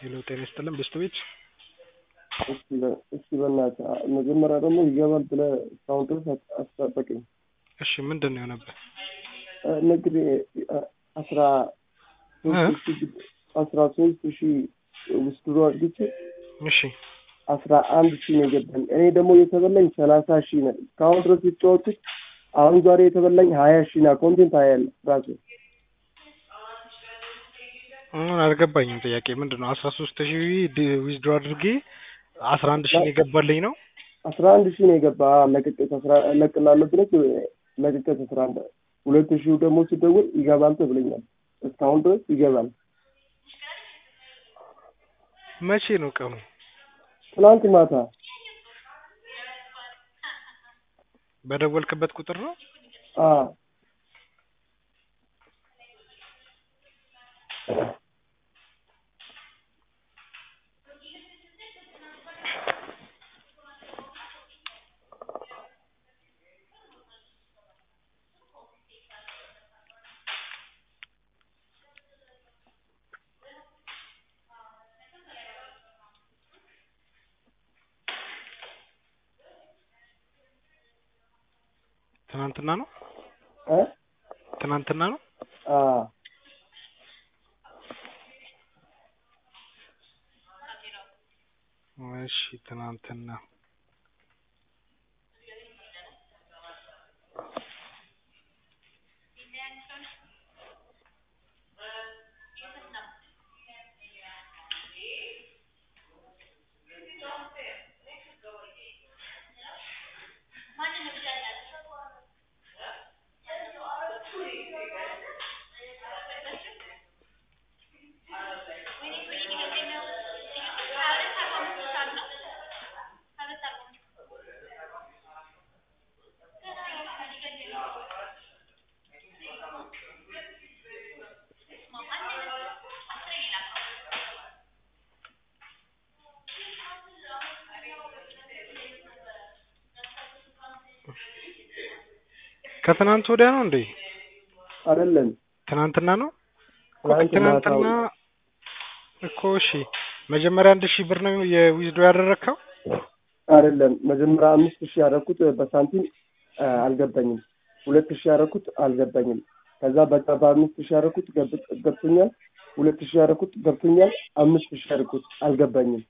ሄሎ ጤና ይስጥልን ብስት ቤት እስኪ በእናትህ መጀመሪያ ደግሞ ይገባል ብለህ እስካሁን ድረስ አስጠበቀኝ። እሺ ምንድን ነው የሆነብህ? ንግድ አስራ ሶስት ሺህ አስራ ሶስት ሺህ ውስጥ ድሮ አድርጌ እሺ አስራ አንድ ሺህ ነው የገባኝ። እኔ ደግሞ የተበላኝ ሰላሳ ሺህ ነው እስካሁን ድረስ የተጫወቱት። አሁን ዛሬ የተበላኝ ሀያ ሺህ ና ኮንቴንት ሀያ ያለ ራሱ አሁን አልገባኝም። ጥያቄ ምንድን ነው? አስራ ሶስት ሺህ ዊዝድሮ አድርጌ አስራ አንድ ሺህ የገባልኝ ነው። አስራ አንድ ሺህ ነው የገባ ለቅቄት እለቅልሃለሁ ብለህ ለቅቄት አስራ አንድ ሁለት ሺህ ደግሞ ሲደውል ይገባል ተብለኛል። እስካሁን ድረስ ይገባል። መቼ ነው ቀኑ? ትናንት ማታ በደወልክበት ቁጥር ነው? አዎ ትናንትና ነው እ ትናንትና ነው። አዎ እሺ ትናንትና ከትናንት ወዲያ ነው እንዴ? አይደለም ትናንትና ነው እኮ ትናንት ትናንትና ማታው እኮ እሺ፣ መጀመሪያ አንድ ሺህ ብር ነው የዊዝዶ ያደረግከው? አይደለም መጀመሪያ አምስት ሺህ ያደረኩት በሳንቲም አ፣ አልገባኝም። ሁለት ሺህ ያደረኩት አልገባኝም። ከዛ በቃ በአምስት ሺህ ያደረኩት ገብ- ገብቶኛል። ሁለት ሺህ ያደረኩት ገብቶኛል። አምስት ሺህ ያደረኩት አልገባኝም።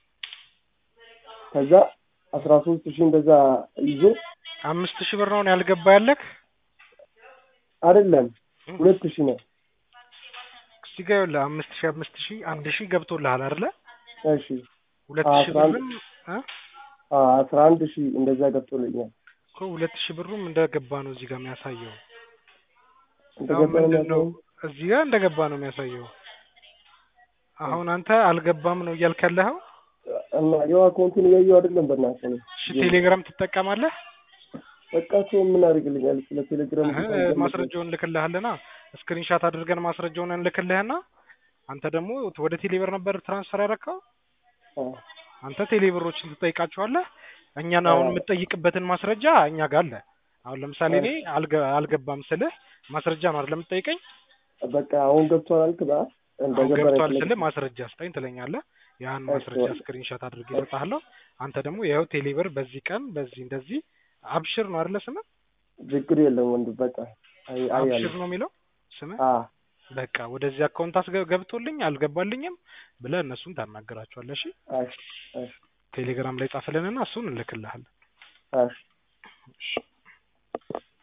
ከዛ አስራ ሶስት ሺህ እንደዛ ይዞ አምስት ሺህ ብር ነው ያልገባ ያለክ? አይደለም ሁለት ሺህ ነው። እዚህ ጋር ይኸውልህ አምስት ሺህ አምስት ሺህ አንድ ሺህ ገብቶልሃል አይደለ? እሺ ሁለት ሺህ አስራ አንድ ብርም እ አ፣ አስራ አንድ ሺህ እንደዛ ገብቶልኛል። እኮ ሁለት ሺህ ብሩም እንደገባ ነው እዚህ ጋር የሚያሳየው። አሁን እንደገባ ነው ምንድን ነው የሚያሳየው? እዚህ ጋር እንደገባ ነው የሚያሳየው። አሁን አንተ አልገባም ነው እያልክ ያለኸው? እና ያው አካውንቱን እያየሁ አይደለም በእናትህ ነው። እሺ ቴሌግራም ትጠቀማለህ? በቃ ሰው ምን አድርግልኛል? ስለ ቴሌግራም እህ ማስረጃውን እንልክልሃልና ስክሪንሻት አድርገን ማስረጃውን እንልክልህና አንተ ደግሞ ወደ ቴሌብር ነበር ትራንስፈር ያደረከው። አዎ አንተ ቴሌብሮችን ትጠይቃቸዋለህ። እኛን አሁን አዎ። የምትጠይቅበትን ማስረጃ እኛ ጋር አለ። አሁን ለምሳሌ እኔ አልገ- አልገባም ስልህ ማስረጃ ነው አይደል የምትጠይቀኝ? በቃ አሁን ገብቷል አልክ በአ አሁን እንደገባ ገብቷል ነው ስልህ ማስረጃ ስጠኝ ትለኛለህ። ያን እሺ። ማስረጃ ስክሪንሻት አድርጌ እሰጥሃለሁ። አንተ ደግሞ ይኸው ቴሌብር በዚህ ቀን በዚህ እንደዚህ አብሽር ነው አይደለ ስምህ? ችግር የለም ወንድ በቃ አይ አይ አብሽር አለ ነው የሚለው ስምህ? አ በቃ ወደዚህ አካውንት አስገ- ገብቶልኝ አልገባልኝም ብለህ እነሱን ታናገራቸዋለህ። እሺ እሺ እሺ ቴሌግራም ላይ ጻፍልንና እሱን እንልክልሃለን። እሺ እሺ